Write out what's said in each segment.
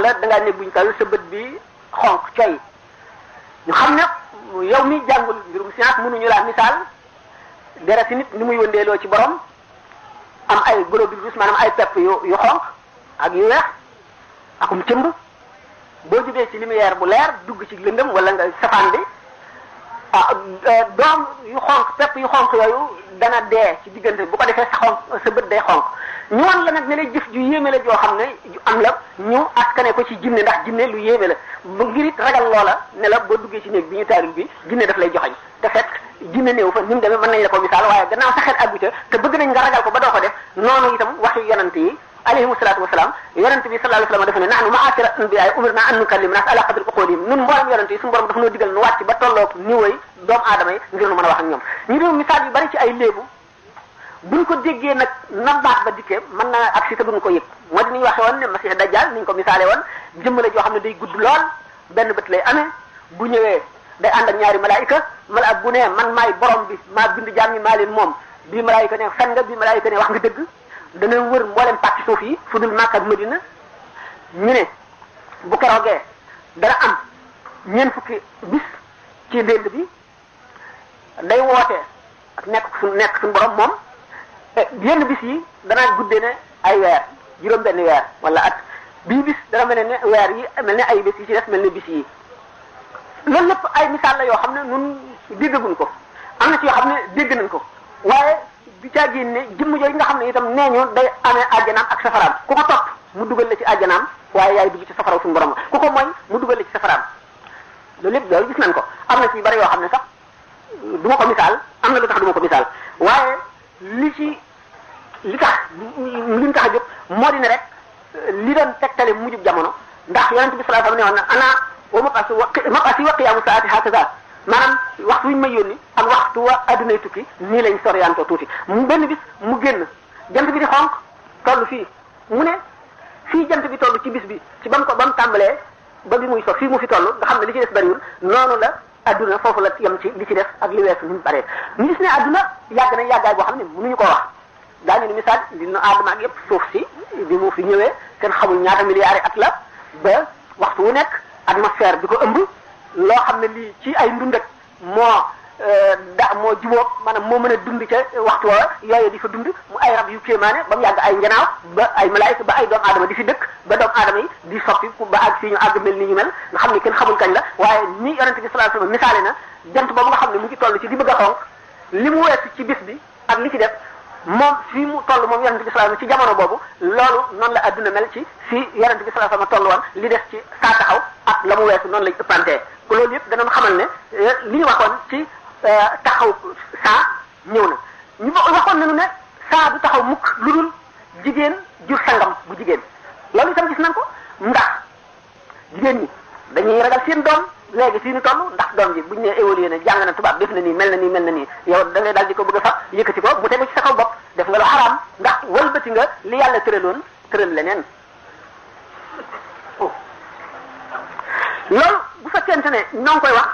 wala da ngaa ne buñ kaw sa bët bi xonq coy ñu xam ne yow mi jàngul mbirum science mënuñu laa misaal dereti nit ni muy wëndeeloo ci borom am ay globules rouges maanaam ay pepp yu yu xonq ak yu weex akum cëmb boo jubee ci lumière bu leer dugg ci lëndëm wala nga safaan bi ah doom yu xonq pepp yu xonq yooyu dana dee ci diggante bu ko defee sa xonq sa bët day xonq ñu wan la nag ne la jëf ju yéeme la joo xam ne ju am la ñu askane ko ci jinne ndax jinne lu yéeme la ba ngir it ragal loola ne la boo duggee ci néeg bi ñu taaril bi jinne daf lay joxañ te fekk jinne néew fa ni mu demee mën nañ la ko misaal waaye gannaaw sa xel àggu ca te bëgg nañ nga ragal ko ba doo ko def noonu itam waxi yonent yi alayhimu salaatu wasalaam yonent bi sallallahu alayhi wa sallam dafa ne nahnu ma'ashira anbiya umirna an nukallim nas ala qadri uqulihim nun mboolem yonent yi suñu borom dafa noo digal nu wàcc ba tolloog niveau yi doomu aadama yi ngir nu mën a wax ak ñoom ñu dee misaal yu bari ci ay léebu buñ ko déggee nag na baat ba dikkee mën naa ak si te duñ ko yëg moo di ni ñu waxee woon ne masih dajjal ni ñu ko misaale woon jëmm la joo xam ne day gudd lool benn bët lay amee bu ñëwee day ànd ak ñaari malaayika mala bu ne man maay borom bi maa bind jaam ñi maa leen moom bii malaayika ne fen nga bii malaayika ne wax nga dëgg dana wër mboolem pàcc suuf yi fu dul Makka ak Madina ñu ne bu keroogee dana am ñeent fukki bis ci ndénd bi day woote ak nekk su nekk suñu borom moom yenn bis yi danaa guddee ne ay weer juróom benn weer wala at bii bis dana mel ne weer yi mel ne ay bis yi ci des mel ne bis yi loolu lépp ay misaal la yoo xam ne nun déggaguñ ko am na ci yoo xam ne dégg nañ ko waaye bi caa génne jëmm yooyu nga xam ne itam nee ñu day amee àjjanaam ak safaraam ku ko topp mu dugal la ci àjjanaam waaye yaay dugg ci safaraw suñu borom ku ko mooy mu dugal la ci safaraam loolu lépp loolu gis nañ ko am na ci bari yoo xam ne sax du ma ko misaal am na lu tax du ma ko misaal waaye li ci li tax li ñu tax a jóg moo di ne rek li doon tegtale mujjub jamono ndax yonent bi sallallahu alayhi wa sallam ne woon na ana wa maqasi wa maqasi wa qiyaamu saati hakaza maanaam waxtu wi ñu may yónni ak waxtu wa addunay tukki nii lañ soriantoo tuuti mu benn bis mu génn jant bi di xonq toll fii mu ne fii jant bi toll ci bis bi ci ba mu ko ba mu tàmbalee ba bi muy so fii mu fi toll nga xam ne li ci des bariwul noonu la adduna foofu la yem ci li ci def ak li weesu ni mu baree ñu gis ne adduna yàgg na yàggaay boo xam ne mënuñu koo wax daañu ni misaal di nu aadama ak yëpp suuf si bi mu fi ñëwee kenn xamul ñaata milliards at la ba waxtu wu nekk atmosphère bi ko ëmb loo xam ne lii ci ay ndundat moo da moo jubóog maanaam moo mën a dund ca waxtu woowa yooyu di fa dund mu ay rab yu kéemaane ba mu yàgg ay njanaaw ba ay malaayika ba ay doomu aadama di fi dëkk ba doomu aadama yi di soppi ba àgg fii ñu àgg mel ni ñu mel nga xam ne kenn xamul kañ la waaye ni yonente bi sallallahu alayhi wasallam misaale na jant boobu nga xam ne mu ngi toll ci di bëgg a xonq li mu weesu ci bis bi ak li ci def moom fii mu toll moom yonente bi sallallahu alayhi wasallam ci jamono boobu loolu noonu la adduna mel ci fii yonente bi sallallahu alayhi wasallam toll woon li des ci saa taxaw ak la mu weesu noonu lañ ëppantee ko loolu yëpp danañ xamal ne li ñu waxoon ci taxaw saa ñëw na ñu waxoon nañu ne saa du taxaw mukk lu dul jigéen jur sangam bu jigéen loolu itam gis nañ ko ndax jigéen ñi dañuy ragal seen doom léegi fii ñu toll ndax doom ji buñu nee évolué na jàng na tubaab def na nii mel na nii mel na nii yow da ngay daal di ko bëgg a fab yëkkati ko mu tegu ci sa kaw bopp def nga lu xaraam ndax wëlbati nga li yàlla tëraloon tëral leneen loolu bu fekkente ne ñoo ngi koy wax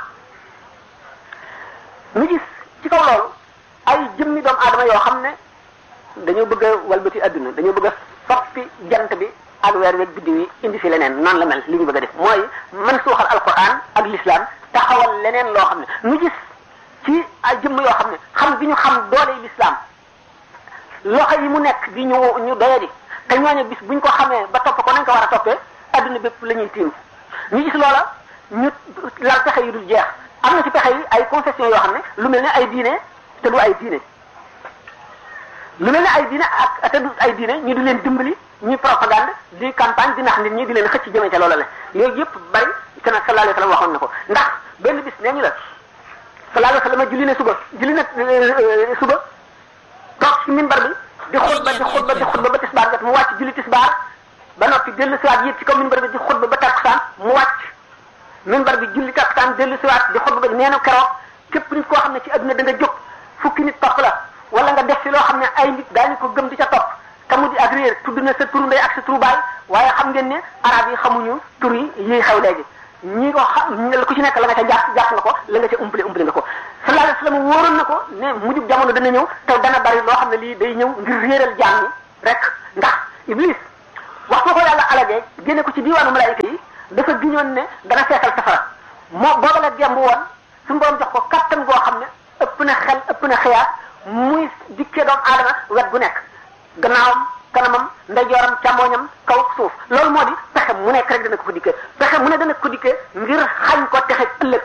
ñu gis ci kaw loolu ay jëmmi doomu aadama yoo xam ne dañoo bëgg a walbati adduna dañoo bëgg a soppi jant bi ak weer weeg biddiw yi indi fi leneen noonu la mel li ñu bëgg a def mooy man suuxal alquran ak l'islam taxawal leneen loo xam ne ñu gis ci ay jëmm yoo xam ne xam bi ñu xam doole l'islam loxo yi mu nekk di ñu ñu doyadi te ñooñu bis buñ ko xamee ba topp ko nañ ko war a toppee adduna bépp la ñuy tiim ñu gis loola ñu lal pexe yu dul jeex am na ci pexe yi ay concession yoo xam ne lu mel ne ay diine te du ay diine lu mel ne ay diine ak te du ay diine ñu di leen dimbali ñuy propagande di campagne di nax nit ñi di leen xëcc jëmee ca loola la yooyu yëpp bari te nag sallallahu alayhi wa sallam waxoon na ko ndax benn bis nee ñu la sallallahu alayhi wa sallam julli ne suba julli na suba toog ci minbar bi di xutba di xutba di xutba ba tisbaar jot mu wàcc julli tisbaar ba noppi dellu siwaat yéeg ci kaw minbar bi di xutba ba takkusaan mu wàcc minbar bi julli takkusaan dellu siwaat di xutba ba nee na keroog képp nit koo xam ne ci adduna da nga jóg fukki nit topp la wala nga def ci loo xam ne ay nit daañu ko gëm di ca topp te mu di ak réer tudd na sa turu ndey ak sa turu baay waaye xam ngeen ne arab yi xamuñu tur yi yiy xew léegi ñi ko xam ku ci nekk la nga ca jàpp jàpp nga ko la nga ca umpale umpale nga ko sallallahu alayhi wasallam wóoroon na ko ne mujjub jamono dana ñëw te dana bari loo xam ne lii day ñëw ngir réeral jaam ñi rek ndax iblis waxtu ko yàlla alagee génne ko ci diiwaanu malaayika yi dafa giñoon ne dana feesal safara moo booba la gemb woon suñu borom jox ko kattan goo xam ne ëpp na xel ëpp na xiyaas muy dikkee doomu aadama wet gu nekk gannaawam kanamam ndeyjooram càmmooñam kaw suuf loolu moo di pexe mu nekk rek dana ko fa dikkee pexe mu ne dana ko dikkee ngir xañ ko texe ëllëg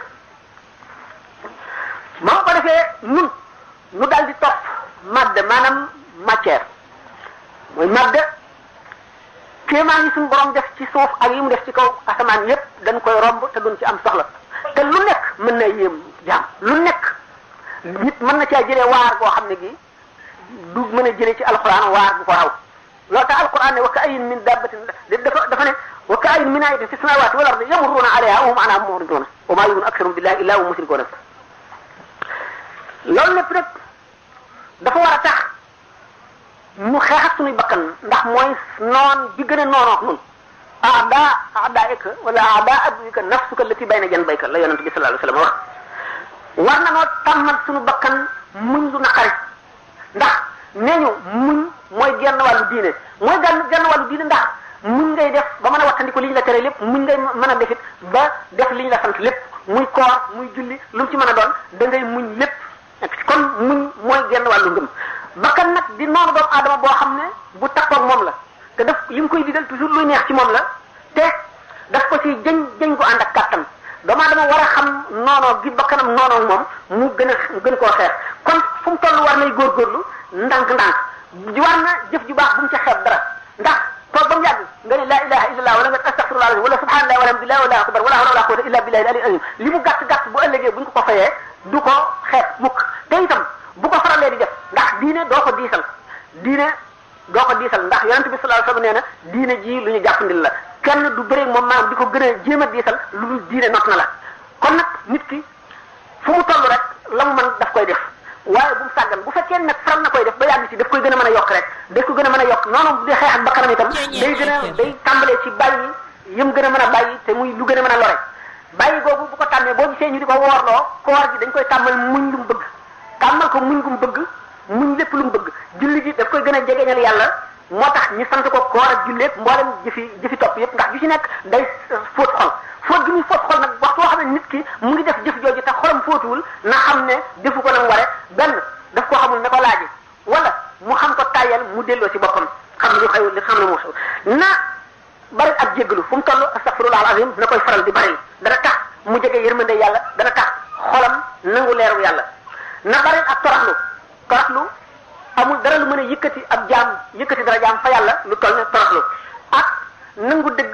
moo ko defee ñun ñu daal di topp madde maanaam matière mooy madde kéemaan yi suñu borom def ci suuf ak yi mu def ci kaw asamaan yépp dañ koy romb te duñ ci am soxla te lu nekk mën na yéem jaam lu nekk nit mën na caa jëlee waar goo xam ne gi du mën a jëlee ci alquran waar bu ko raw loolu tax alquran ne wa ka ayin min dabbatin dafa dafa ne wa ka ayin min ayatin fi samawati wal ardi yamurruna alayha wa hum anha muriduna wa ma yu'minu aktharuhum billahi illa hum mushrikuna loolu lépp nag dafa war a tax ñu xeex ak suñuy bakkan ndax mooy noon bi gën a noonook nun aada aadaika wala aada aduika nafsuka allati bayna janbayka la yonent bi sallallahu alayhi wasallam wax war na noo tàmmal suñu bakkan muñ lu naqari ndax nee ñu muñ mooy genn wàllu diine mooy genn genn wàllu diine ndax muñ ngay def ba mën a wattandiku li ñu la tere lépp muñ ngay mën a defit ba def li ñu la sant lépp muy koor muy julli lu mu ci mën a doon da ngay muñ lépp kon muñ mooy genn wàllu ngëm bakkan nag di noonu doomu aadama boo xam ne bu takkoog moom la te daf li mu koy digal toujours luy neex ci moom la te daf ko ci jëñ jëñ ko ànd ak kàttan doomu aadama war a xam noonoo gi bakkanam noonoo moom mu gën a gën koo xeex kon fu mu toll war nay góorgóorlu ndànk-ndànk war na jëf ju baax bu mu ca xeeb dara ndax toog ba mu yàgg nga ne laa ilaha illallah wala nga astaghfirullah wala subhanallah walhamdulillah wala akbar wala hawla wala quwwata illa billahi al azim li mu gàtt gàtt bu ëllëgee buñ ko ko fayee du ko xeeb mukk te itam bu ko faralee di def ndax diine doo ko diisal diine doo ko diisal ndax yonent bi sallallahu alayhi wasallam nee na diine ji lu ñu jàppandil la kenn du bëre moom maanaam di ko gën a jéem a diisal lu dul diine not na la kon nag nit ki fu mu toll rek la mu mën daf koy def waaye bu mu sàggan bu fekkee nag faral na koy def ba yàgg ci daf koy gën a mën a yokk rek daf ko gën a mën a yokk noonu bu dee xeex ak bakkanam itam day gën a day tàmbalee ci bàyyi yëm gën a mën a bàyyi te muy lu gën a mën a lore bàyyi googu bu ko tàmmee boo gisee ñu di ko woorloo koor gi dañ koy tàmmal muñ lu mu bëgg tàmmal ko muñ gu mu bëgg muñ lépp lu mu bëgg julli gi daf koy gën a jegeñal yàlla moo tax ñu sant ko koor ak julleeg mboolem jëfi jëfi topp yépp ndax ju ci nekk day fóot xol fóot gi muy fóot xol nag waxtu woo xam ne nit ki mu ngi def jëf jooju te xolam fóotuwul na xam ne defu ko nam ware benn daf koo xamul ne ko laaji wala mu xam ko tàyyal mu delloo ci boppam xam li xew li xam ne moo xew na bari ak jéggalu fu mu toll astaghfirullah alazim na koy faral di bari dana tax mu jege yërmande yàlla dana tax xolam nangu leeru yàlla na bari ak toroxlu toroxlu amul dara lu mën a yëkkati ab jaam yëkkati dara jaam fa yàlla lu toll ne toroxlu ak nangu dëgg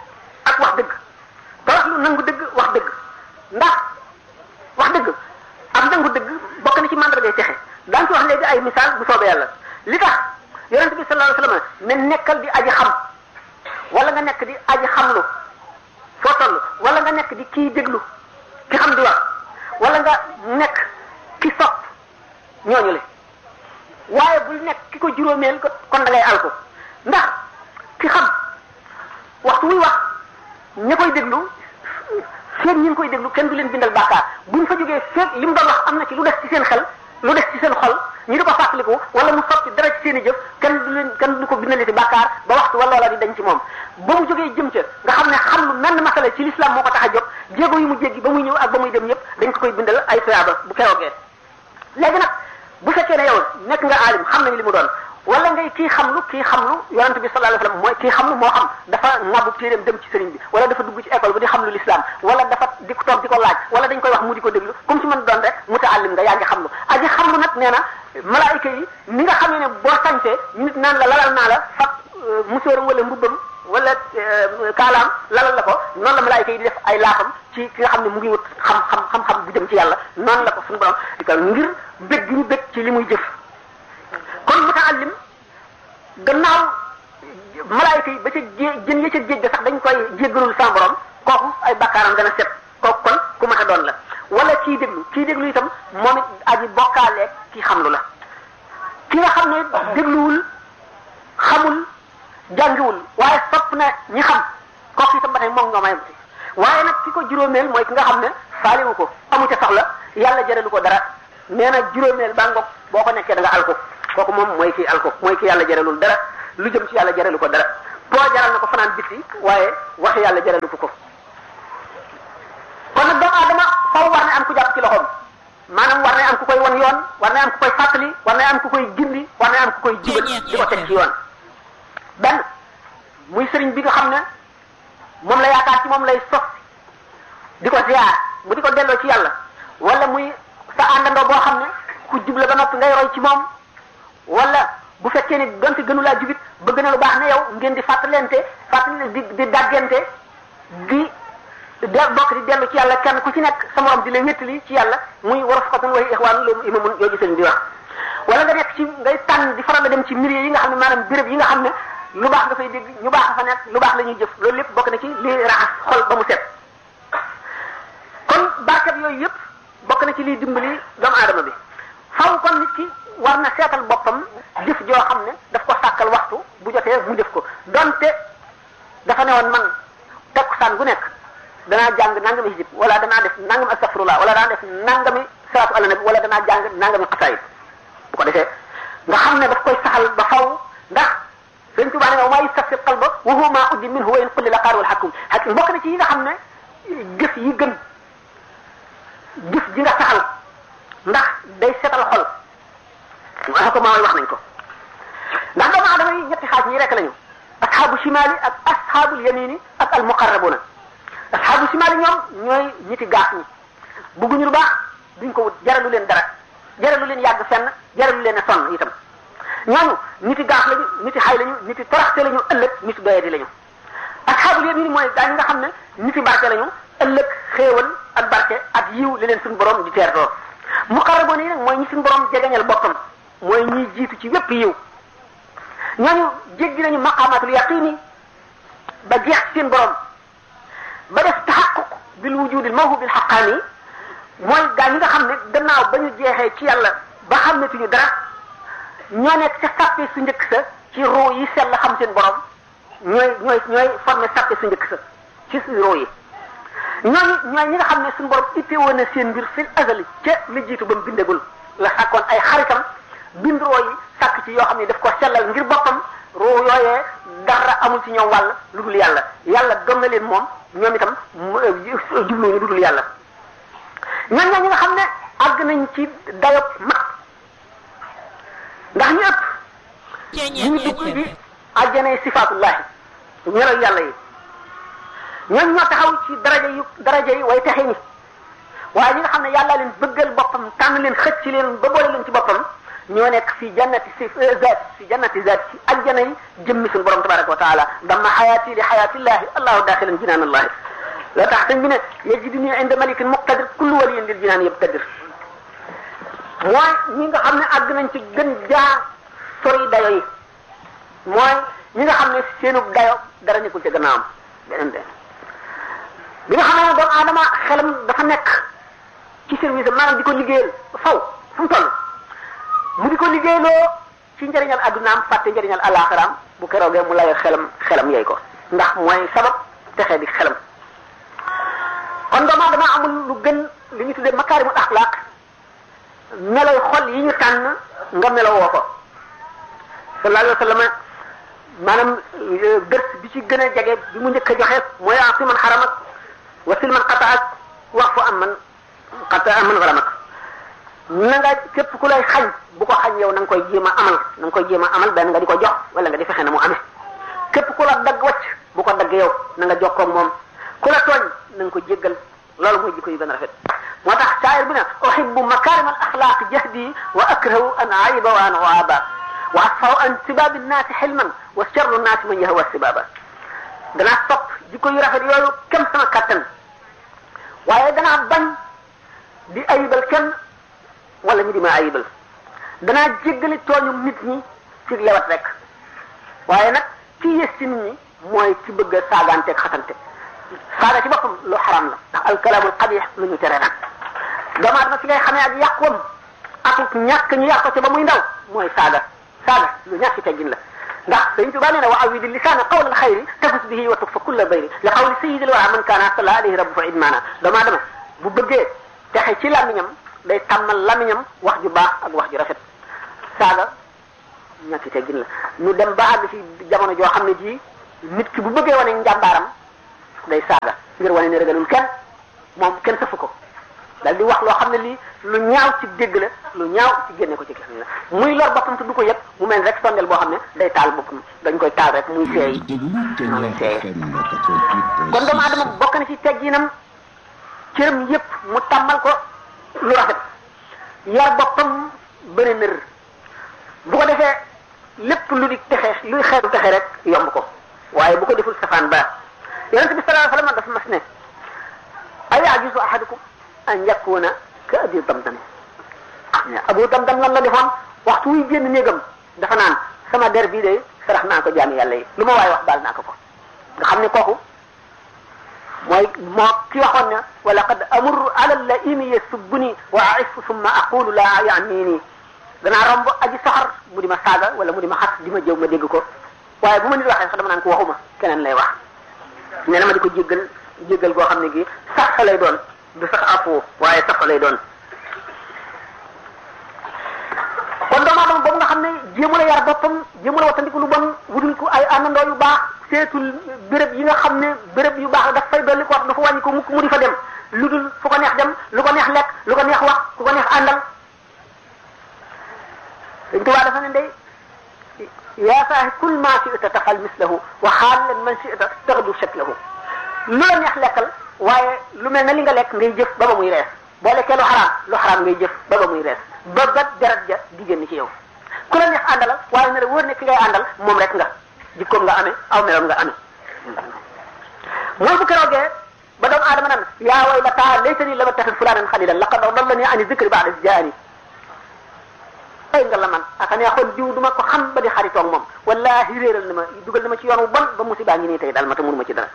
ak wax dëgg toroxlu nangu dëgg wax dëgg ndax wax dëgg ak nangu dëgg bokk na ci mandargay texe daan ci wax léegi ay misaal bu soobee yàlla li tax yonente bi sallallahu alayhi wasallam ne nekkal di aji xam wala nga nekk di aji xamlu foo toll wala nga nekk di kii déglu ki xam di wax wala nga nekk ki sopp ñooñu le waaye bul nekk ki ko juróomeel ko kon da ngay al ko ndax ki xam waxtu muy wax ña koy déglu feeg ñi ngi koy déglu kenn du leen bindal bàkkaar buñ fa jógee feeg li mu doon wax am na ci lu des ci seen xel lu des ci seen xol ñu di ko fàttaliku wala mu sotti dara ci seen i jëf kenn du leen kenn du ko bindali ci bàkkaar ba waxtu wala loola di dañ ci moom ba mu jógee jëm ca nga xam ne xam lu menn masala ci l'islam moo ko tax a jóg jéego yu mu jéggi ba muy ñëw ak ba muy dem yépp dañ ko koy bindal ay tuyaaba bu keroogee léegi nag bu fekkee ne yow nekk nga aalim xam nañu li mu doon wala ngay kii xamlu kii xamlu yonent bi sallallahu alayhi wasallam mooy kii xamlu moo xam dafa ŋàbbu téeréem dem ci sëriñ bi wala dafa dugg ci école bi di xamlu l'islam wala dafa di ko toog di ko laaj wala dañ koy wax mu di ko déglu comme ci mën doon rek mutaallim nga yaa ngi xamlu aji xamlu nag nee na malaayika yi ni nga xamee ne boo sañsee nit naan la lalal naa la fab musóoram wala mbubbam wala kaalaam lalal la ko noonu la malaayika yi di def ay laafam ci ki nga xam ne mu ngi wut xam xam xam-xam bu jëm ci yàlla noonu la ko suñu borom di ko ngir bëgg gi ñu bëgg ci li muy jëf kon mutaallim gannaaw malaayika yi ba ca jé jën ya ca géej ga sax dañ koy jéggalul sa borom kooku ay bakkaaram dana set kooku kon ku mat a doon la wala kii déglu kii déglu itam moom it aji bokkaaleeg kii xamlu la ki nga xam ne dégluwul xamul jàngiwul waaye sopp na ñi xam kooku itam ba tey moom nga may waaye nag ki ko juróomeel mooy ki nga xam ne faaliwu ko amu ca soxla yàlla jëralu ko dara nee na juróomeel baa ngoog boo ko nekkee da nga al ko kooku moom mooy kii al ko mooy ki yàlla jëralul dara lu jëm ci yàlla jëralu ko dara boo jaral na ko fanaan biti waaye wax yàlla jaralu ko ko kon nag doomu aadama faw war na am ku jàpp ci loxoom maanaam war na am ku koy wan yoon war na am ku koy fàttali war na am ku koy gindi war na am ku koy jubal di ko teg ci yoon benn muy sëriñ bi nga xam ne moom la yaakaar ci moom lay sos di ko ziar mu di ko delloo ci yàlla wala muy sa àndandoo boo xam ne ku jubla ba noppi ngay roy ci moom wala bu fekkee ni donte gënu laa jubit bëgg na lu baax ne yow ngeen di fàttalente fàttali di di daggante di de bokk di dellu ci yàlla kenn ku ci nekk sa morom di la wéttali ci yàlla muy war a fukatun way ixwaan loolu imamun yooyu sëriñ di wax wala nga nekk ci ngay tànn di faral a dem ci milieu yi nga xam ne maanaam béréb yi nga xam ne lu baax nga fay dégg ñu baax fa nekk lu baax la ñuy jëf loolu lépp bokk na ci li raxas xol ba mu set kon barkat yooyu yëpp bokk na ci liy dimbali doomu aadama bi faw kon nit ki war na seetal boppam jëf joo xam ne daf ko sàkkal waxtu bu jotee mu def ko donte dafa ne woon man takkusaan gu nekk danaa jàng nangami hijib wala danaa def nangami astafirullah wala danaa def nangami salaatu ala nabi wala danaa jàng nangami xasaayid bu ko defee nga xam ne daf koy saxal ba faw ndax sëñ Tuubaa ne wa maa yastafir qalba wa huwa maa uddi minhu wa in qulli la qaar wal hakim hakim bokk na ci yi nga xam ne jëf yi gën jëf ji nga saxal ndax day setal xol wax ko maa wax nañ ko ndax doomu aadama yi ñetti xaaj ñi rek lañu asxaabu shimaali ak asxaabul yamini ak al muqarrabuna asxaabu shimaali ñoom ñooy ñiti gaaf ñi bugguñu lu baax duñ ko wut jaralu leen dara jaralu leen yàgg fenn jaralu leen a sonn itam ñooñu niti gaaf lañu niti xay lañu niti toroxte lañu ëllëg niti doyadi lañu asxaabul yamini mooy gaa ñi nga xam ne niti barke lañu ëllëg xéewal ak barke ak yiw li leen suñu borom di teertoo muqarraboon yi nag mooy ñi suñu borom jegeñal boppam mooy ñiy jiitu ci wépp yiw ñooñu jéggi nañu maqamatul yaqini ba jeex ci seen borom ba def taxaquq bil wujudil mawhubil xaqaani mooy gaa ñi nga xam ne gannaaw ba ñu jeexee ci yàlla ba xamatuñu dara ñoo nekk ca sàppe su njëkk sa ci ruu yi sell xam seen borom ñooy ñooy ñooy formé sàppe su njëkk sa ci ruu yi ñooñu ñooy ñi nga xam ne suñu borom itte woon na seen mbir fil azali ca la jiitu ba mu bindagul la sàkkoon ay xaritam bind roo yi sàkk ci yoo xam ne daf ko sellal ngir boppam roo yooyee dara amul ci ñoom wàll lu dul yàlla yàlla gëm na leen moom ñoom itam jubluñu lu dul yàlla ñooñ ñoo ñi nga xam ne àgg nañ ci dayob mat ndax ñu ëpp ñu ngi dugg ci àjjanay sifaatullahi ñeroy yàlla yi ñooñ ñoo taxaw ci daraja yu daraja yi way texe ñi waaye ñi nga xam ne yàlla leen bëggal boppam tànn leen xëcc leen ba boole leen ci boppam ñoo nekk fi jannati si zaat fi jannati zaat ci aljana yi jëmmi suñu borom tabaraka wa taala damma xayaati li xayaatillahi allahu daxilan jinaan allahi la tax sëñ bi ne yajiduni inda malikin muqtadir kullu waliyin lil jinaan yabtadir mooy ñi nga xam ne àgg nañ ci gën jaa sori dayo yi mooy ñi nga xam ne seenub dayo dara nekkul ci gannaawam beneen de bi nga xam ne doomu aadama xelam dafa nekk ci service maanaam di ko liggéeyal faw fu mu toll mu di ko liggéeyloo ci njëriñal addunaam fàtte njëriñal alaxiraam bu keroogee mu layoo xelam xelam yey ko ndax mooy sabab texe di xelam kon doomu aadama amul lu gën li ñu tuddee makaarimul axlaaq meloy xol yi ñu tànn nga melowoo ko sallallahu alayhi wa sallam maanaam dërs bi ci gën a jege bi mu njëkk a joxe mooy aati man xaramak wasil man qataak wax fu am man qata am man zalamak na nga képp ku lay xañ bu ko xañ yow na nga koy jéem a amal na nga koy jéem a amal benn nga di ko jox wala nga di fexe na mu amee képp ku la dagg wacc bu ko dagg yow na nga jokkoo ak moom ku la tooñ na nga ko jéggal loolu mooy jikko yu gën a rafet moo tax saayir bi ne uhibbu makarim al axlaaq jahdi wa akrahu an ayiba wa an waaba wa asfaw an sibabi nnaasi xilman wa charru nnaasi man yahwa sibaba danaa sopp jikko yu rafet yooyu kem sama kattan waaye danaa bañ di ayibal kenn wala ñu di ma ayibal danaa jéggali tooñu nit ñi ci lewat rek waaye nag ci yées ci nit ñi mooy ci bëgg a saagaanteeg xasante saaga ci boppam lu xaram la ndax alkalaamul xabix lu ñu tere nag doomu aadama ci ngay xamee ak yàqoom ak ñàkk ñu yàq ko ci ba muy ndaw mooy saaga saaga lu ñàkk teggin la ndax Sëriñ Tuubaa nee na wa awidi lisaana qawla alxayri tafus bihi wa tukfa kulla bayri li qawli sayidil wara man kaana salla alayhi rabbu fa idmaana doomu aadama bu bëggee texe ci làmmiñam day tàmmal làmmiñam wax ju baax ak wax ju rafet saaga ñàkk teggin la ñu dem ba àgg ci jamono joo xam ne jii nit ki bu bëggee wane njàmbaaram day saaga ngir wane ne ragalul kenn moom kenn safu ko dal di wax loo xam ne lii lu ñaaw ci dégg la lu ñaaw ci génne ko ci kenn la muy lor boppam te du ko yëg mu mel rek sondel boo xam ne day taal boppam dañ koy taal rek muy seey noonu lay seeyee kon doomu adama bokk na ci tegginam cëram yépp mu tàmmal ko lu rafet yar boppam bëri nër bu ko defee lépp lu di texe luy xeetu texe rek yomb ko waaye bu ko deful safaan ba yonente bi sallallahu alayhi wasallam dafa mas ne ay ajuzu ahadukum an yakuna ka abi damdam abu damdam lan la defoon waxtu wuy génn néegam dafa naan sama der bii de sarax naa ko jaami yàlla yi lu ma waaye wax baal naa ko ko nga xam ne kooku mooy moo ki waxoon ne wa laqad amurru ala laimi yasubbuni wa aifu summa aqulu la yaamini danaa romb aji soxor mu di ma saaga wala mu di ma xas di ma jëw ma dégg ko waaye bu ma nit waxee sax dama naan ko waxuma keneen lay wax nee na ma di ko jéggal jéggal goo xam ne gi sax sa lay doon du sax afu waaye sax sa lay doon kon doomu aadama boobu nga xam ne jéemu la yar boppam jéemu la wattandiku lu bon wutul ko ay àndandoo yu baax seetul béréb yi nga xam ne béréb yu baax daf fay dolli ko wax dafa wàññi ko mukk mu di fa dem lu dul fu ko neex dem lu ko neex lekk lu ko neex wax ku ko neex àndal dañ tubaa dafa ne ndey yaa saahi kul ma shi'ta tafal mislahu wa xaalan man shi'ta taxdu shaklahu lu la neex lekkal waaye lu mel ne li nga lekk ngay jëf ba ba muy rees boo lekkee lu xaraam lu xaraam ngay jëf ba ba muy rees ba ba deret ja di génn ci yow ku la neex àndal waaye ne la wóor ne ki ngay àndal moom rek nga jikkoom nga amee aw meloom nga amee mooy bu keroogee ba doomu aadama nan yaa waylataa laytanii lam attaxid fulaanan xalilan laqad adallanii ani dikri ba'da iz jaa'anii ay nga la man aka neexoon jiw duma ko xam ba di xaritoog moom wallahi réeral na ma dugal na ma ci yoon wu bon ba musiba ngi nii tey daal ma te mënuma ci dara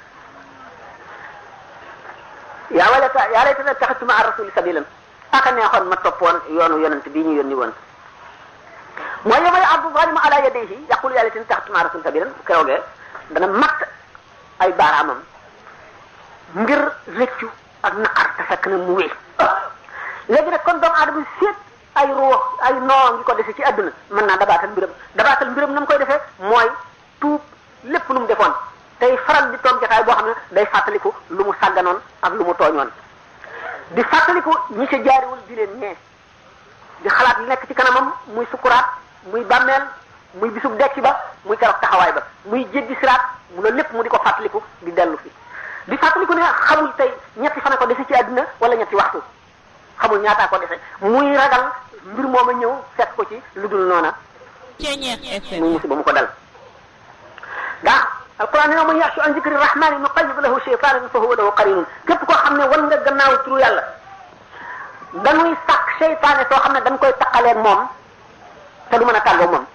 yaa waylata yaa laytanii ittaxadtu ma'a rasuli sabilan aka neexoon ma toppoon yoonu yonent bii ñu yónni woon mooy yow may abdu zalimu ala yadayhi yaqulu yaa laytanii ittaxadtu ma'a rasuli sabilan keroogee dana matt ay baaraamam ngir rëccu ak naqar te fekk na mu wéy léegi nag kon doomu aadama seet ay ruux ay noo ngi ko dese ci àdduna mën naa dabaatal mbiram dabaatal mbiram na mu koy defee mooy tuub lépp lu mu defoon tey faral di toog jotaay boo xam ne day fàttaliku lu mu sàgganoon ak lu mu tooñoon di fàttaliku ñi ca jaariwul di leen ñee di xalaat li nekk ci kanamam muy sukuraat muy bàmmeel muy bisub dekki ba muy keroog taxawaay ba muy jéggi siraat mu loolu lépp mu di ko fàttaliku di dellu fi di fàttaliku ne xamul tey ñetti fan ko dese ci àdduna wala ñetti waxtu xamul ñaataa ko dese muy ragal mbir mooma ñëw fekk ko ci lu dul noona muy musiba mu ko dal ndax alquran ne man yaxshu an zikri rahmani nuqayyid lahu shaytanan fa huwa lahu qarinun képp koo xam ne wan nga gannaaw turu yàlla dañuy sàkk seytaane soo xam ne dañ koy taqaleeg moom te du mën a tàggoo moom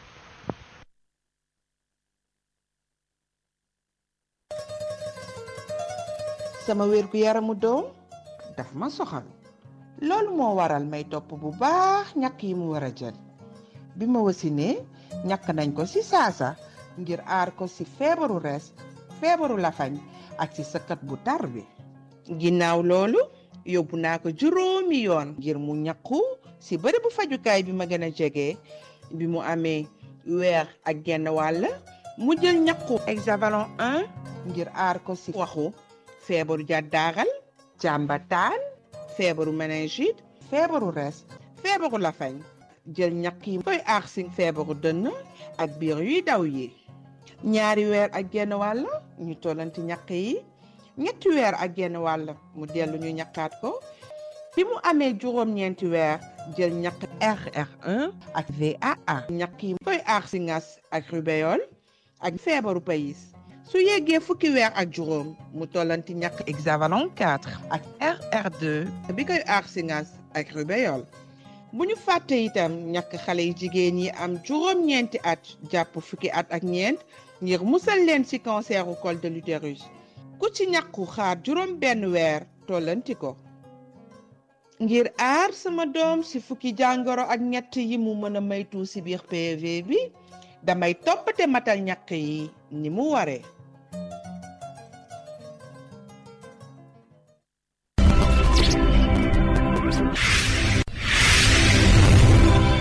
sama wér gu yaramu doom daf ma soxal loolu moo waral may topp bu baax ñàkk yi mu war a jël bi ma wasinee ñàkk nañ ko ci saasa ngir aar ko ci feebaru res feebaru lafañ ak ci sëkkat bu tar bi ginnaaw loolu yóbbu naa ko juróomi yoon ngir mu ñàkku ci bërëbu fajukaay bi ma gën a jege bi mu amee weer ak genn wàll mu jël ñàkku hexavalon 1 ngir aar ko ci waxu feebaru jàddaaral jàmbataan feebaru méningite feebaru res feebaru lafañ jël ñàkk yi koy aar si feebaru dënn ak biir yuy daw yi ñaari weer ak genn wàll ñu tollanti ñàkk yi ñetti weer ak genn wàll mu dellu ñu ñàkkaat ko bi mu amee juróom-ñeenti weer jël ñàkk RR1 ak VAA ñàkk yi koy aar si ngas ak rubéole ak feebaru payis su yeggee fukki weer ak juróom mu tollanti ñàkk hexavalon 4 ak RR2 bi koy aar si ngas ak rubéole bu ñu fàtte itam ñàkk xale yi jigéen yi am juróom-ñeenti at jàpp fukki at ak ñeent ngir musal leen ci canceru col de l'utérus ku ci ñàkku xaar juróom benn weer tollanti ko ngir aar sama doom ci fukki jàngoro ak ñett yi mu mën a maytu ci biir PV bi damay toppate matal ñàkk yi ni mu waree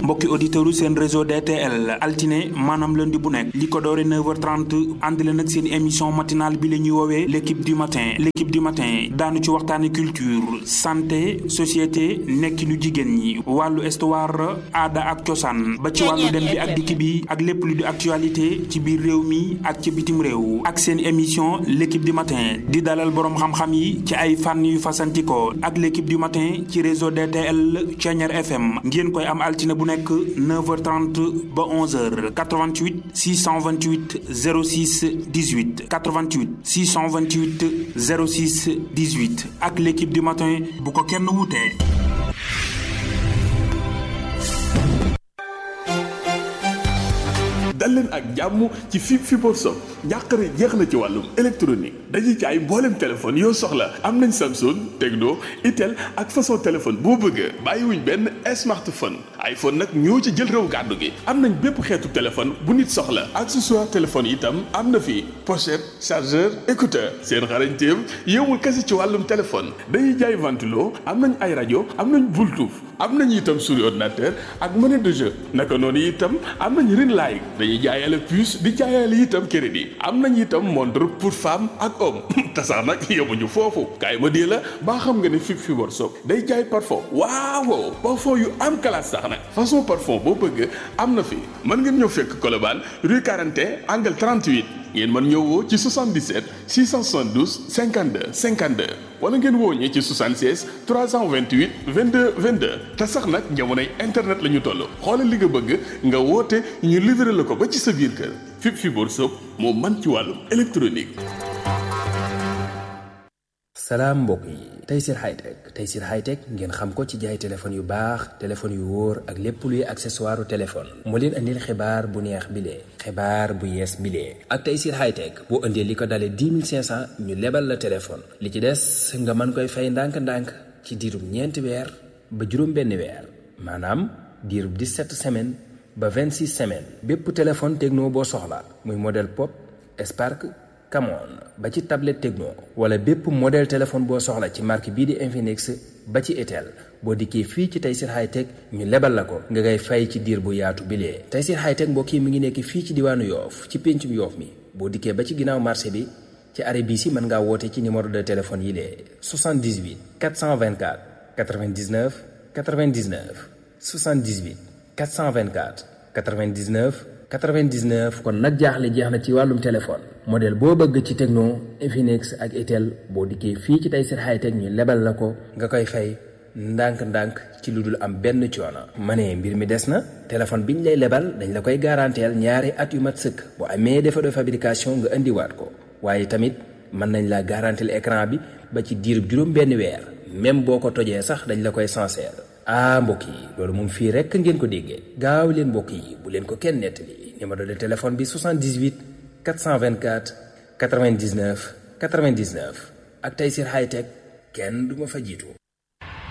mbokki auditeurs yu seen réseau DTL altine maanaam lundi bu nekk li ko doore 9h30 ànd leen ak seen émission matinale bi la ñuy woowee l' équipe du matin l' équipe du matin daanu ci waxtaane culture santé société nekkinu jigéen ñi wàllu histoire aada ak cosaan ba ci wàllu dem bi ak dikk bi ak lépp lu di actualité ci biir réew mi ak ci bitim réew ak seen émission l' équipe du matin di dalal boroom xam-xam yi ci ay fànn yu fasantikoo ak l' équipe du matin ci réseau DTL Thiéniere FM ngeen koy am altine bu nekk 9h30 ba 11h 88 628 06 18 88 628 06 18 ak l' équipe du matin bu ko kenn wutee. dal leen ak jàmm ci fi Fibre Sock njàqare jeex na ci wàllum électronique dañuy jaay mboolem téléphone yoo soxla am nañ Samsung Tecno Itel ak façon téléphone boo bëgg bàyyiwuñ benn smartphone iPhone nag ñoo ci jël réew gàddu gi am nañ bépp xeetu téléphone bu nit soxla accessoire téléphone itam am na fi pochette chargeur écouteur seen xarañteem yëmul kese ci wàllum téléphone dañuy jaay ventilo am nañ ay rajo am nañ Bluetooth am nañ itam souris ordinateur ak monnaie de jeu naka noonu itam am nañ ring light dañuy jaayale puce di jaayale itam crédit am nañ itam montre pour femme ak homme te sax nag yemuñu foofu kaay ma dee la baa xam nga ne fi Fibre Sock day jaay parfum waaw parfum yu am classe sax nag façon parfum boo bëgg am na fi mën ngeen ñëw fekk Colobane rue 41 angle 38 ngeen mën ñëw woo ci 77 672 52 52 wala ngeen woo ñi ci 76 328 22 22 te sax nag jamonoy internet la ñu toll xoolal li nga bëgg nga woote ñu livré la ko ba ci sa biir kër fi Fibre Sock moo man ci wàllum électronique. salaam mbokk yi Tayssir Hightech Tayssir Hightech ngeen xam ko ci jaay téléphone yu baax téléphone yu wóor ak lépp luy accessoire téléphone moo leen andil xibaar bu neex bilee xibaar bu yees bilee ak Tayssir Hightech boo indee li ko dalee 10 500 ñu lebal la téléphone li ci des nga mën koy fay ndànk-ndànk ci diirub ñeenti weer ba juróom benn weer maanaam diirub 17 semaines ba 26 semaines bépp téléphone techno boo soxla muy modèle pop Spark Camon ba ci tablette Tecno wala bépp modèle téléphone boo soxla ci marque bii di Infinix ba ci Itel boo dikkee fii ci Tayssir Hightech ñu lebal la ko nga ngay fay ci diir bu yaatu bilee Tayssir Hightech mbokk yi mi ngi nekk fii ci diwaanu Yoof ci péncum Yoof mi boo dikkee ba ci ginnaaw marché bi ci arrêt bii si mën ngaa woote ci numéro de téléphone yi lee 78 424 99 99 78 424 99 99 kon nag jaaxle jeex na ci wàllum téléphone modèle boo bëgg ci Tecno Infinix ak Itel boo dikkee fii ci Tayssir Hightech ñu lebal la ko nga koy fay ndànk-ndànk ci lu dul am benn coono. ma ne mbir mi des na téléphone bi ñu lay lebal dañ la koy garanteel ñaari at yu mat sëkk bu amee défaut de fabrication nga indiwaat ko waaye tamit mën nañ la garanteel écran bi ba ci diirub juróom benn weer même boo ko tojee sax dañ la koy sincère. ah mbokk yi loolu moom fii rekk ngeen ko déggee gaaw leen mbokk yi bu leen ko kenn nettali numéro de téléphone bi 78 424 99 99 ak Tayssir Hightech kenn du ma fa jiitu